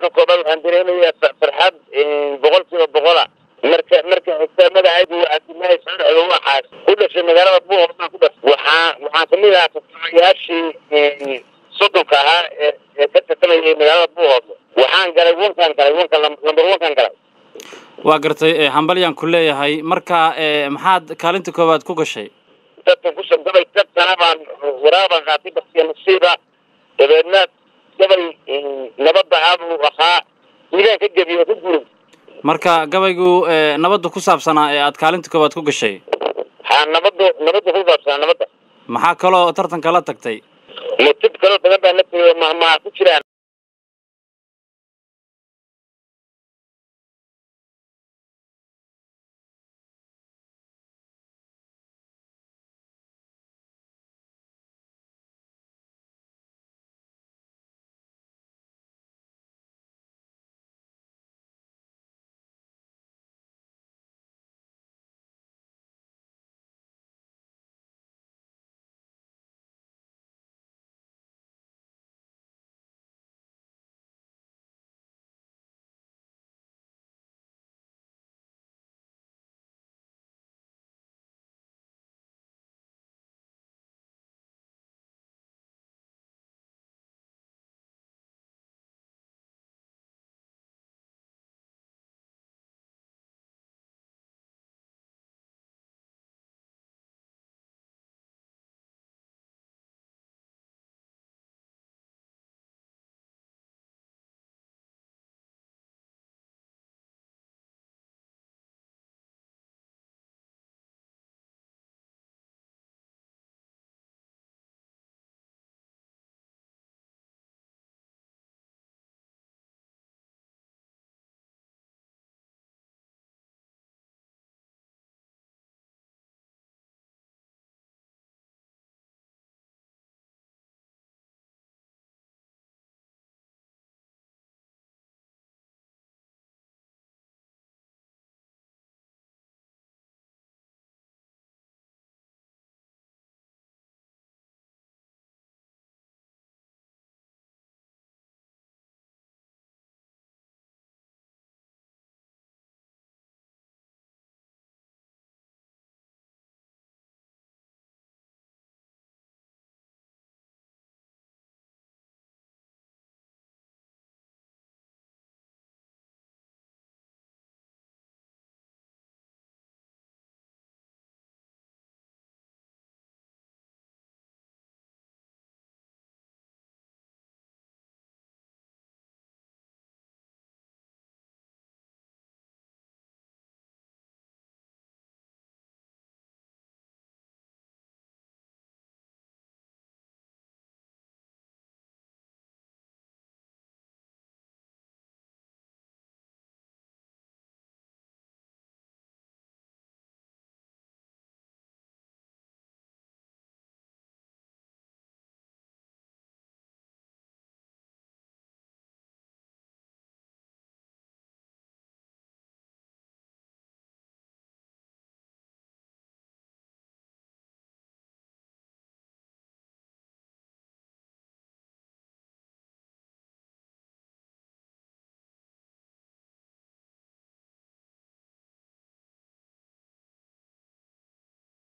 marka koobaad waxaan dareemayaa farxad boqol kiiba boqola marka marka xigta magacaygu cabdilaahi saaraxdo waxaas ku dhashay magaalada buuhood baan ku dhashay waxaa waxaan kamid ahaa tartamayaashii soddonka ahaa ee ee ka tartamayay magaalada buuhood waxaan galay wankaan galay wanka lambar wankaan galay waa gartay hambalyaan ku leeyahay marka maxaad kaalinta koowaad ku gashay dadkan kusoo gabay dad sana baan waraabaan qaatay baskiya nasiiba dabeedna gabay nabadda ah buu ahaa wiilaan ka gebiyo ku guray marka gabaygu nabadda ku saabsanaa ee aad kaalinta koowaad ku gashay ha nabadda nabadda ku saabsanaa nabadda maxaa kaloo tartanka la tagtay mutib kaloo badan baa la tegay mahmaha ku jiraan